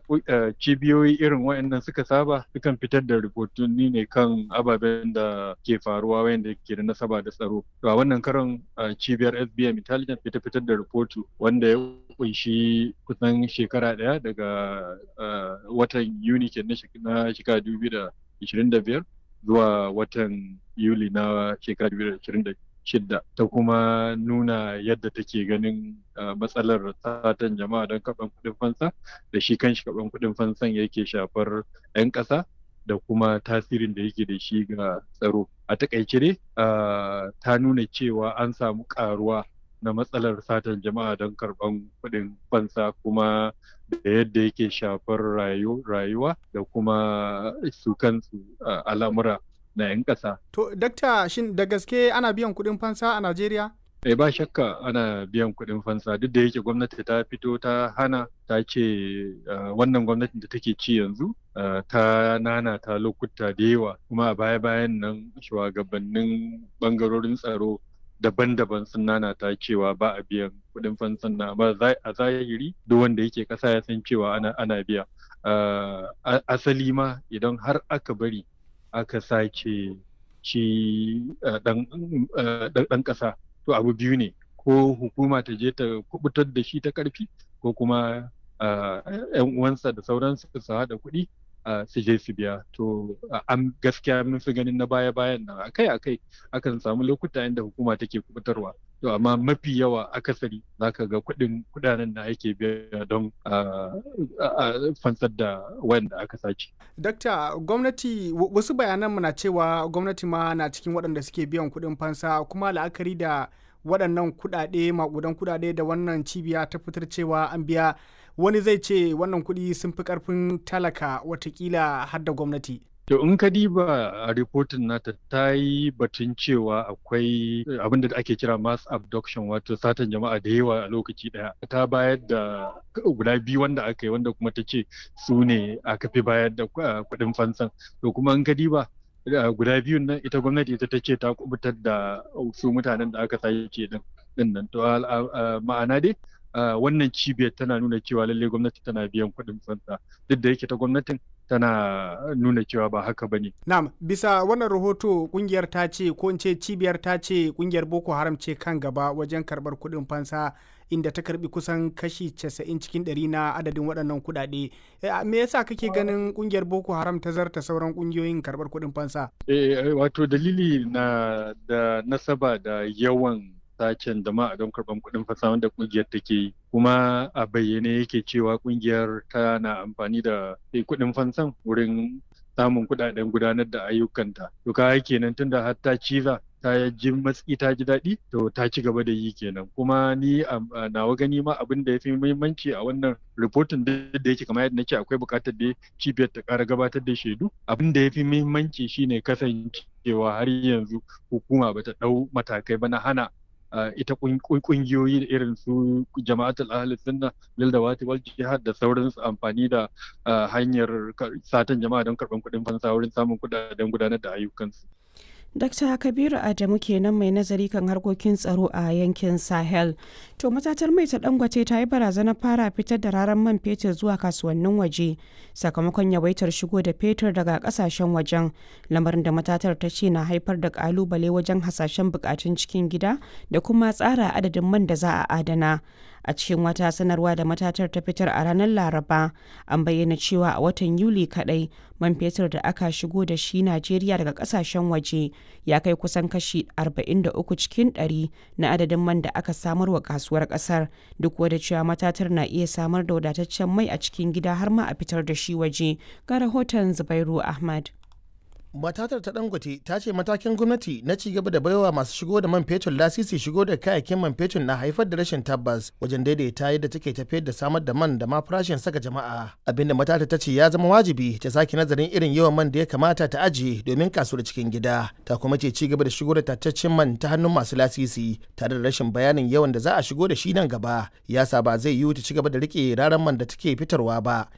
cibiyoyi irin waɗannan suka saba sukan fitar da rahotanni ne kan ababen da ke faruwa wanda ke da nasaba da tsaro to a wannan karon cibiyar SBM Intelligence fita fitar da rahoto wanda ya kunshi kusan shekara ɗaya daga watan Yuni ke na shekara 2025 zuwa watan Yuli na shekara 2026 shidda ta kuma nuna yadda take ganin matsalar satan jama'a don karɓan kuɗin fansa da shi kanshi karɓan kuɗin fansan yake shafar 'yan ƙasa da kuma tasirin da yake da shi ga tsaro a takaice dai ta nuna cewa an samu ƙaruwa na matsalar satan jama'a don karɓan kuɗin fansa kuma da yadda yake shafar rayuwa da kuma su kansu al'amura na 'yan ƙasa. To, dakta shin da gaske ana biyan kuɗin fansa a Najeriya? Eh ba shakka ana biyan kuɗin fansa duk da yake gwamnati ta fito ta hana ta ce wannan gwamnatin da take ci yanzu ta nana ta lokuta da yawa kuma a baya-bayan nan shugabannin bangarorin tsaro daban-daban sun nana ta cewa ba a biyan kuɗin fansan na amma a zahiri duk wanda yake ƙasa ya san cewa ana, ana biya asali ma idan har aka bari aka sace shi ɗan ƙasa to abu biyu ne ko hukuma ta je ta kubutar da shi ta ƙarfi ko kuma yan uwansa da sauransu su haɗa kuɗi su je su biya to an gaskiya mun fi ganin na baya bayan nan akai akai akan samu lokuta inda hukuma take kubutarwa to amma mafi yawa akasari zaka ga kuɗin kuɗanen da ake biya don fansar da wanda aka sace. Dakta gwamnati wasu bayanan na cewa gwamnati ma na cikin waɗanda suke biyan kuɗin fansa kuma la'akari da waɗannan kuɗaɗe maƙudan kuɗaɗe da wannan cibiya ta fitar cewa an biya wani zai ce wannan kuɗi sun fi ƙarfin talaka watakila har da gwamnati. To in ka diba a ripotin nata ta yi batun cewa akwai abin da ake kira mass abduction wato satan jama'a da yawa a lokaci daya. Ta bayar da guda biyu wanda aka yi wanda kuma ta ce su ne aka fi bayar da kuɗin fansan. To kuma in ka diba guda biyun nan ita gwamnati ita ta ce ta kubutar da su mutanen da aka sace din nan. To ma'ana dai wannan cibiyar tana nuna cewa lalle gwamnati tana biyan kuɗin fansa duk da yake ta gwamnatin tana nuna cewa ba haka ba ne. Na'am, bisa wannan rahoto kungiyar ta ce ko in ce cibiyar ta ce kungiyar Boko Haram ce kan gaba wajen karɓar kuɗin fansa inda ta karbi kusan kashi 90 cikin 100 na adadin waɗannan kuɗaɗe. Me yasa kake ganin kungiyar Boko Haram ta zarta sauran kungiyoyin karɓar kuɗin fansa? Eh, wato dalili na da nasaba da yawan sacen jama'a don karɓar kuɗin fasa wanda ƙungiyar take yi kuma a bayyane yake cewa ƙungiyar tana amfani da kuɗin fansan wurin samun kuɗaɗen gudanar da ayyukanta to ka kenan tunda har ta ciza ta ji matsi ta ji daɗi to ta ci gaba da yi kenan kuma ni a nawa gani ma abin da ya fi muhimmanci a wannan ripotin da yake kamar yadda nake akwai buƙatar da cibiyar ta ƙara gabatar da shaidu abin da ya fi muhimmanci shine kasancewa har yanzu hukuma bata ɗau matakai ba na hana Uh, ita kungiyoyi irin su jama'atul ahli sunna lil dawati wal jihad da sauransu amfani da uh, hanyar satan jama'a don karban kuɗin fansa wurin samun kuɗaɗen gudanar da ayyukansu. Dr. Kabiru Adamu kenan mai nazari kan harkokin tsaro a yankin Sahel. To matatar mai ta dangwace ta yi barazanar fara fitar da raran man fetur zuwa kasuwannin waje sakamakon yawaitar shigo da fetur daga kasashen wajen lamarin da matatar ta ce na haifar da kalubale wajen hasashen bukatun cikin gida da kuma tsara adadin man da za a adana. a cikin wata sanarwa da matatar ta fitar a ranar laraba an bayyana cewa a watan yuli kadai man fetur da aka shigo da shi najeriya daga kasashen waje ya kai kusan kashi 43 cikin 100 na adadin man da aka samar wa kasuwar kasar duk wadda cewa matatar na iya samar da wadataccen mai a cikin gida har ma a fitar da shi waje ga rahoton zubairu ahmad matatar ta dangote ta ce matakin gwamnati na ci gaba da baiwa masu shigo da man fetur lasisi shigo da kayayyakin man fetur na haifar da rashin tabbas wajen daidaita yadda take tafiyar da samar da man da ma farashin saka jama'a abinda matata ta ce ya zama wajibi ta sake nazarin irin yawan man da ya kamata ta ajiye domin kasuwar cikin gida ta kuma ce ci gaba da shigo da tattaccen man ta hannun masu lasisi tare da rashin bayanin yawan da za a shigo da shi nan gaba yasa ba zai yiwu ta ci gaba da rike raran man da take fitarwa ba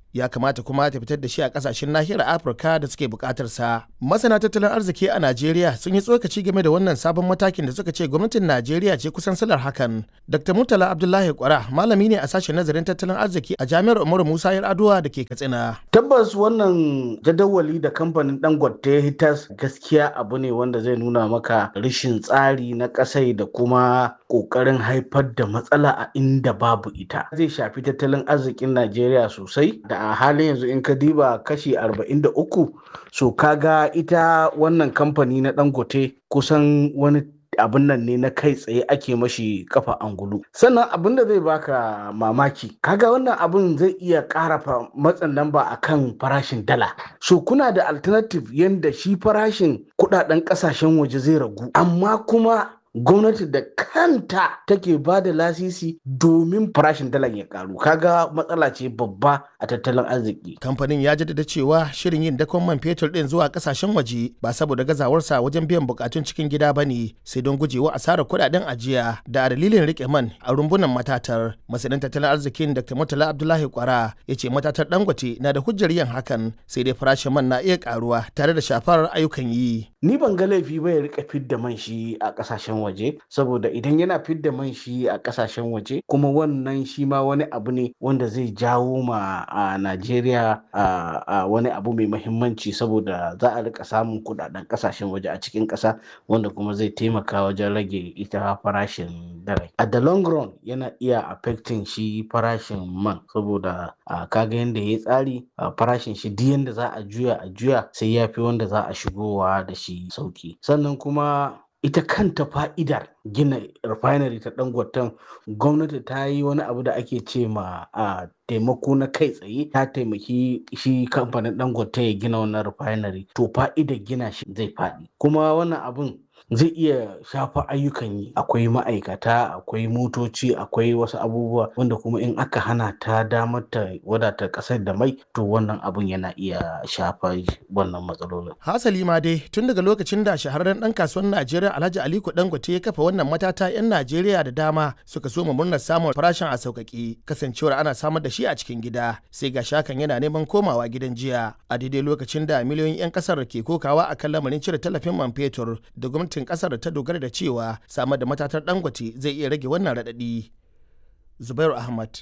ya kamata kuma ta fitar da shi a kasashen nahiyar afirka da suke bukatar sa masana tattalin arziki a najeriya sun yi tsokaci game da wannan sabon matakin da suka ce gwamnatin najeriya ce kusan salar hakan dr murtala abdullahi kwara malami ne a sashen nazarin tattalin arziki a jami'ar umaru musa yar'adua da ke katsina tabbas wannan jadawali da kamfanin dangote hitas gaskiya abu ne wanda zai nuna maka rashin tsari na kasai da kuma kokarin haifar da matsala a inda babu ita zai shafi tattalin arzikin najeriya sosai da a halin yanzu in ka diba kashi 43 so kaga ita wannan kamfani na dangote kusan wani abin nan ne na kai tsaye ake mashi kafa angulu sannan abin da zai baka mamaki kaga wannan abin zai iya ƙara matsin lamba akan farashin dala so kuna da alternative yanda shi farashin kudaden kasashen waje zai ragu amma kuma gwamnati da kanta take ba da lasisi domin farashin dalar ya karu kaga matsala ce babba a tattalin arziki kamfanin ya jaddada cewa shirin yin dakon man fetur din zuwa kasashen waje ba saboda gazawarsa wajen biyan bukatun cikin gida ba ne sai don gujewa asarar kudaden ajiya da dalilin rike man a rumbunan matatar masanin tattalin arzikin dr murtala abdullahi kwara ya ce matatar dangote na da hujjar yin hakan sai dai farashin man na iya karuwa tare da shafar ayyukan yi ni ban ga laifi ba ya rika fidda man shi a kasashen waje saboda idan yana fidda man shi a kasashen waje kuma wannan shi ma wani abu ne wanda zai jawo ma a Najeriya a wani abu mai mahimmanci saboda za a rika samun kudaden kasashen waje a cikin kasa wanda kuma zai taimaka wajen rage ita farashin dare a the long run yana iya affecting shi farashin man saboda kaga yadda ya tsari farashin shi duk yadda za a juya a juya sai ya fi wanda za a shigowa da shi sauki sannan kuma ita kanta fa'idar gina refinery ta dangoton gwamnati ta yi wani abu da ake ce ma a taimako na kai tsaye ta taimaki shi kamfanin dangote ya gina wannan refinery to fa'idar gina shi zai faɗi kuma wannan abun zai iya shafa ayyukan yi akwai ma'aikata akwai motoci akwai wasu abubuwa wanda kuma in aka hana ta damar ta wadata kasar da mai to wannan abun yana iya shafa wannan matsalolin hasali ma dai tun daga lokacin da shahararren dan kasuwar najeriya alhaji aliko dangote ya kafa wannan matata yan najeriya da dama suka so mu murnar samun farashin a sauƙaƙe kasancewar ana samar da shi a cikin gida sai ga shakan yana neman komawa gidan jiya a daidai lokacin da miliyoyin 'yan kasar ke kokawa akan lamarin cire tallafin man fetur da gwamnatin kasar ta dogara da cewa samar da matatar dangote zai iya rage wannan raɗaɗi zubairu ahmad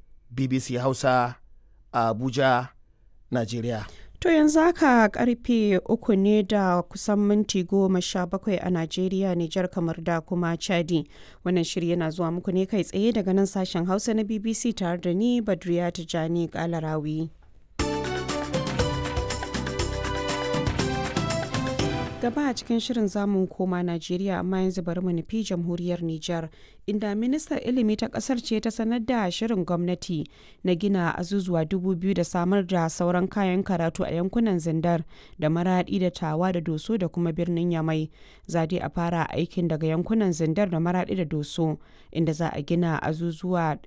bbc hausa a abuja nigeria To yanzu haka karfe uku ne da kusan minti goma sha bakwai a Najeriya, Nijar kamar da kuma Chadi. Wannan shiri yana zuwa muku ne kai tsaye daga nan sashen Hausa na BBC tare da ni Badriya Tijani Kalarawi. gaba a cikin shirin zamun koma Najeriya amma yanzu bari mu nufi jamhuriyar Nijar inda ministar ilimi ta kasar ce ta sanar da shirin gwamnati na gina azuzuwa dubu biyu da samar da sauran kayan karatu a yankunan zindar da maradi da tawa da doso da kuma birnin yamai zade a fara aikin daga yankunan zindar da maradi da doso inda za a gina azuzuwa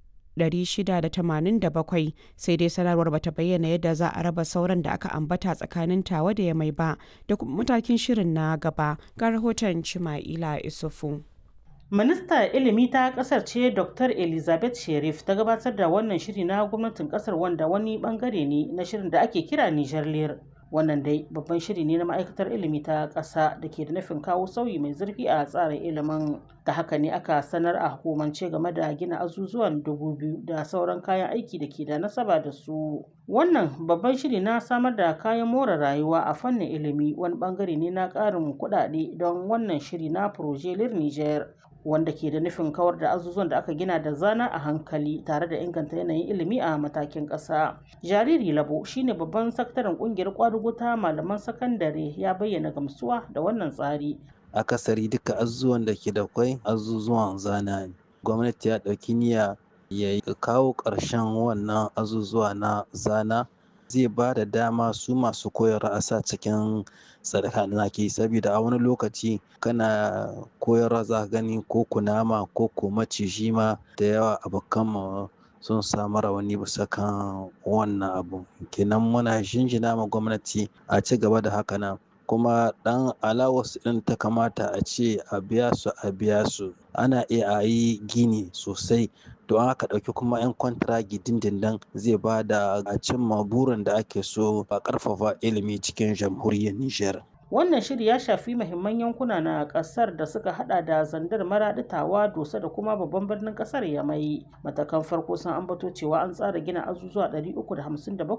687 sai dai sanarwar bata bayyana yadda za a raba sauran da aka ambata tsakanin tawa da ya mai ba da kuma matakin shirin na gaba ga rahoton cima'ila isufu Minista ilimi ta kasar ce Dr. Elizabeth Sherif ta gabatar da wannan shiri na gwamnatin kasar wanda wani bangare ne na shirin da ake kira Niger Lear. Wannan dai babban shiri ne na ma'aikatar ilimi ta ƙasa da ke da nufin kawo sauyi mai zurfi a tsarin ilimin. Da haka ne aka sanar a hukumance game da gina azuzuwan dubu biyu da sauran kayan aiki da ke da nasaba da su. Wannan babban shiri na samar da kayan more rayuwa a fannin ilimi wani bangare ne na ƙarin kuɗaɗe don wannan shiri na Proje Lir Niger. wanda ke da nufin kawar da azuzuwan da aka gina da zana a hankali tare da inganta yanayin ilimi a matakin ƙasa. Jariri Labo shine babban sakataren ƙungiyar kwadugo ta malaman sakandare ya bayyana gamsuwa da wannan tsari. Akasari duka azuzuwan da ke da kwai azuzuwan zana ne. Gwamnati ya ɗauki niyya ya kawo ƙarshen wannan azuzuwa na zana zai ba da dama su masu koyarwa a sa cikin sadaka da ke saboda a wani lokaci kana koyarwa za ka gani ko kunama ko ko maciji ma da yawa abokan mu sun samu rawani bisa kan wannan abu kenan muna jinjina ma gwamnati a ci gaba da haka nan kuma dan alawas din ta kamata a ce a biya su a biya su ana iya a yi gini sosai to an aka ɗauki kuma 'yan kwantiragi dindindin zai ba da a cimma burin da ake so a ƙarfafa ilimi cikin jamhuriyar Nijar. Wannan shiri ya shafi mahimman yankuna na ƙasar da suka hada da zandar maraɗi tawa dosa da kuma babban birnin ƙasar yamai. Matakan farko sun ambato cewa an tsara gina azuzuwa 357